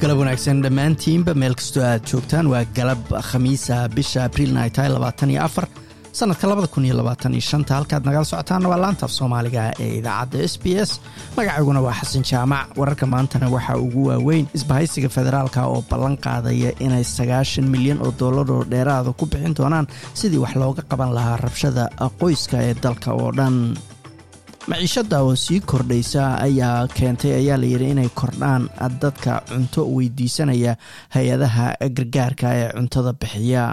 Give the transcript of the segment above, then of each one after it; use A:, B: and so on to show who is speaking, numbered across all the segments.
A: galab wanaagsan dhammaantiinba meel kastoo aad joogtaan waa galab khamiisa bisha abriilna ay tahay labaatan iyo afar sanadka labada kun iyo labaatan iyo shanta halkaad nagala socotaanna waa laanta af soomaaliga ee idaacadda s b s magacayguna waa xasan jaamac wararka maantana waxaa ugu waaweyn isbahaysiga federaalka oo ballan qaadaya inay sagaashan milyan oo dollar oo dheeraada ku bixin doonaan sidii wax looga qaban lahaa rabshada qoyska ee dalka oo dhan maciishadda oo sii kordhaysa ayaa keentay ayaa layidhi inay kordhaan dadka cunto weydiisanaya hay-adaha gargaarka ee cuntada bixiya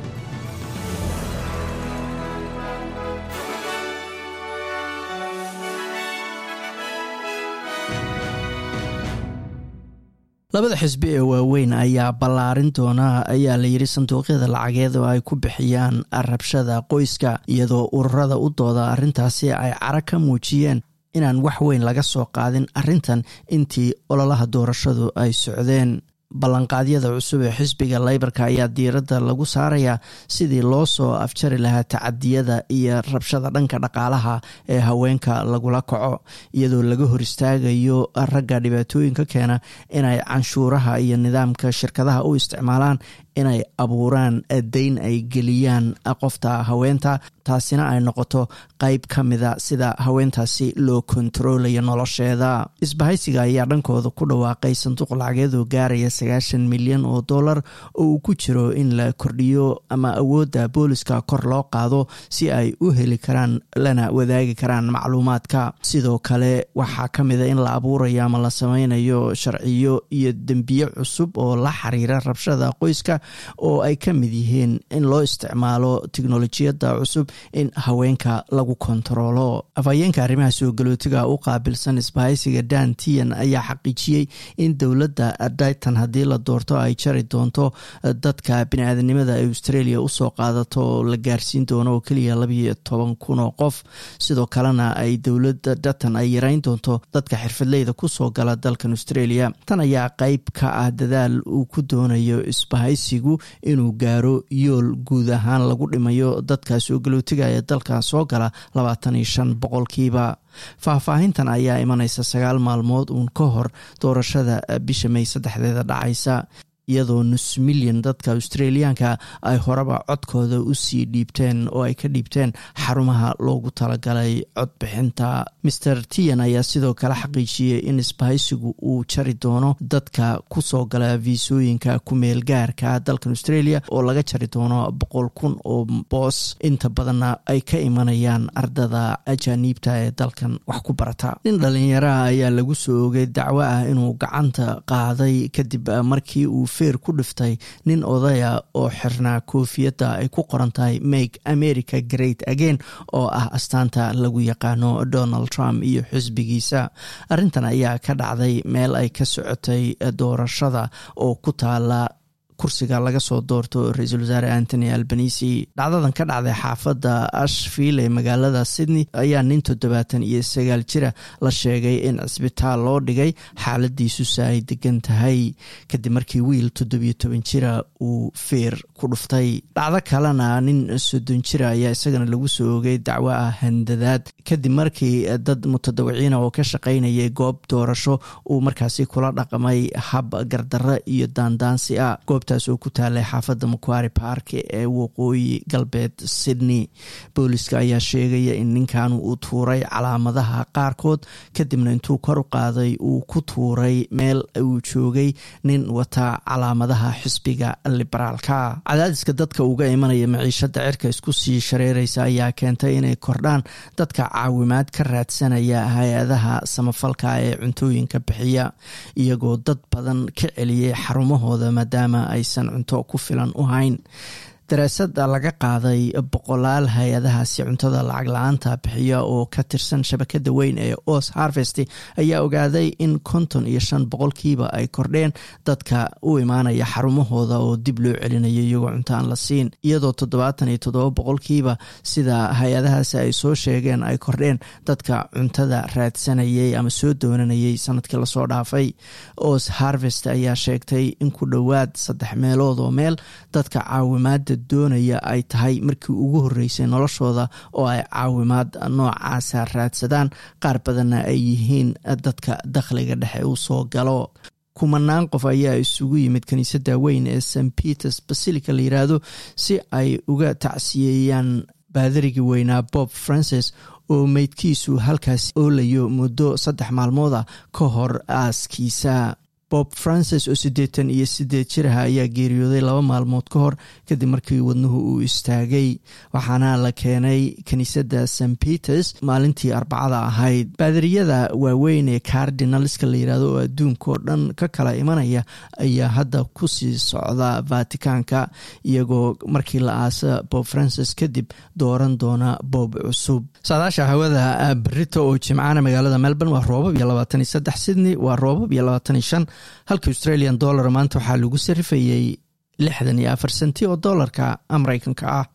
A: labada xisbi ee waaweyn ayaa ballaarin doona ayaa layidhi sanduuqyada lacageed oo ay ku bixiyaan rabshada qoyska iyadoo ururada u dooda arrintaasi ay cara ka muujiyeen inaan wax weyn laga soo qaadin arrintan intii ololaha doorashadu ay socdeen ballanqaadyada cusub ee xisbiga leybarka ayaa diiradda lagu saarayaa sidii loo soo afjari lahaa tacadiyada iyo rabshada dhanka dhaqaalaha ee haweenka lagula kaco iyadoo laga hor istaagayo ragga dhibaatooyinka keena inay canshuuraha iyo nidaamka shirkadaha u isticmaalaan inay abuuraan dayn ay geliyaan qofta haweenta taasina ay noqoto qeyb ka mida sida haweentaasi loo kontaroolayo nolosheeda isbahaysiga ayaa dhankooda ku dhawaaqay sanduuq lacageed oo gaaraya sagaashan milyan oo dollar oo uu ku jiro in la kordhiyo ama awoodda booliska kor loo qaado si ay u heli karaan lana wadaagi karaan macluumaadka sidoo kale waxaa ka mida in la abuurayo ama la sameynayo sharciyo iyo dembiye cusub oo la xiriira rabshada qoyska oo ay ka mid yihiin in loo isticmaalo tiknolojiyadda cusub in haweenka lagu kontaroolo afhayeenka arrimaha soo galootiga u qaabilsan isbahaysiga dan tian ayaa xaqiijiyey in dowladda dayton haddii la doorto ay jari doonto dadka bini-aadanimada ay australia usoo qaadato oo la gaarsiin doono oo keliya labayo toban kun oo qof sidoo kalena ay dowladda dayton ay yareyn doonto dadka xirfadleyda kusoo gala dalkan australia tan ayaa qeyb ka ah dadaal uu ku doonayo isbahaysigu inuu gaaro yool guud ahaan lagu dhimayo dadka soo galootiga ee dalka soo gala labaatan iyo shan boqolkiiba faahfaahintan ayaa imanaysa sagaal maalmood uun ka hor doorashada bisha may saddexdeeda dhacaysa iyadoo nus milyan dadka australiyaanka ay horeba codkooda usii dhiibteen oo ay ka dhiibteen xarumaha loogu talagalay codbixinta maer tian ayaa sidoo kale xaqiijiyey in isbahaysigu uu jari doono dadka kusoo gala viisooyinka kumeel gaarka dalkan australia oo laga jari doono boqol kun oo boos inta badanna ay ka imanayaan ardada ajaaniibta ee dalkan wax ku barata nin dhalinyaraha ayaa lagu soo ogay dacwo ah inuu gacanta qaaday kadib markii uu feer ku dhiftay nin odaya oo xirnaa koofiyadda ay ku qoran tahay make america great again oo ah astaanta lagu yaqaano donald trump iyo xisbigiisa arrintan ayaa ka dhacday meel ay ka socotay doorashada oo ku taala kursiga laga soo doorto ra-iisul wasaare antony albanisi dhacdadan ka dhacday xaafadda ashville ee magaalada sydney ayaa nin toddobaatan iyo sagaal jira la sheegay in cisbitaal loo dhigay xaaladiisusa ay degan tahay kadib markii wiil toddobiyo toban jira uu feer ku dhuftay dhacdo kalena nin soddon jira ayaa isagana lagu soo ogay dacwo ah handadaad kadib markii dad mutadawiciina oo ka shaqaynayay goob doorasho uu markaasi kula dhaqmay hab gardarro iyo daandaansi ah goobtaas oo ku taalay xaafadda makuari park ee waqooyi galbeed sydney booliska ayaa sheegaya in ninkan uu tuuray calaamadaha qaarkood kadibna intuu kor u qaaday uu ku tuuray meel uu joogay nin wata calaamadaha xisbiga liberaalka cadaadiska dadka uga imanaya maciishada cirka isku sii shareeraysa ayaa keentay inay kordhaan dadka caawimaad ka raadsanaya hay-adaha samafalka ee cuntooyinka bixiya iyagoo dad badan ka celiyay xarumahooda maadaama aysan cunto ku filan u hayn daraasada laga qaaday boqolaal hay-adahaasi cuntada lacag la-aanta bixiya oo ka tirsan shabakada weyn ee os harvest ayaa ogaaday in konton iyo shan boqolkiiba ay kordheen dadka u imaanaya xarumahooda oo dib loo celinayo iyagoo cunto aan la siin iyadoo toddobaatan iyo toddoba boqolkiiba sida hay-adahaasi ay soo sheegeen ay kordheen dadka cuntada raadsanayay ama soo doonanayay sanadkii lasoo dhaafay os harvest ayaa sheegtay in ku dhowaad saddex meelood oo meel dadka caawimaada doonaya ay tahay markii ugu horeysay noloshooda oo ay caawimaad noocaasa raadsadaan qaar badanna ay yihiin dadka dakhliga dhexe uu soo galo kumanaan qof ayaa isugu yimid kiniisadda weyn ee st peters basilica la yiraahdo si ay uga tacsiyeeyaan baadarigii weynaa bob francis oo meydkiisu halkaas oolayo muddo saddex maalmood ah ka hor aaskiisa bob francis oo siddeetan iyo siddeed jiraha ayaa geeriyooday laba maalmood ka hor kadib markii wadnuhu uu istaagay waxaana la keenay kiniisadda st peters maalintii arbacada ahayd baadariyada waaweyn ee cardinalska la yirahdo oo adduunka oo dhan ka kala imanaya ayaa hadda kusii socda vaticanka iyagoo markii la aasa bob francis kadib dooran doona bob cusub saadaasha hawada berito oo jimcaana magaalada melbourne waa roobab iyo labaatan iyo saddex sydney waa roobab iyo labaatan iyo shan halka australian dollar maanta waxaa lagu sarifayey lixdan iyo afar senti oo doolarka mareykanka ah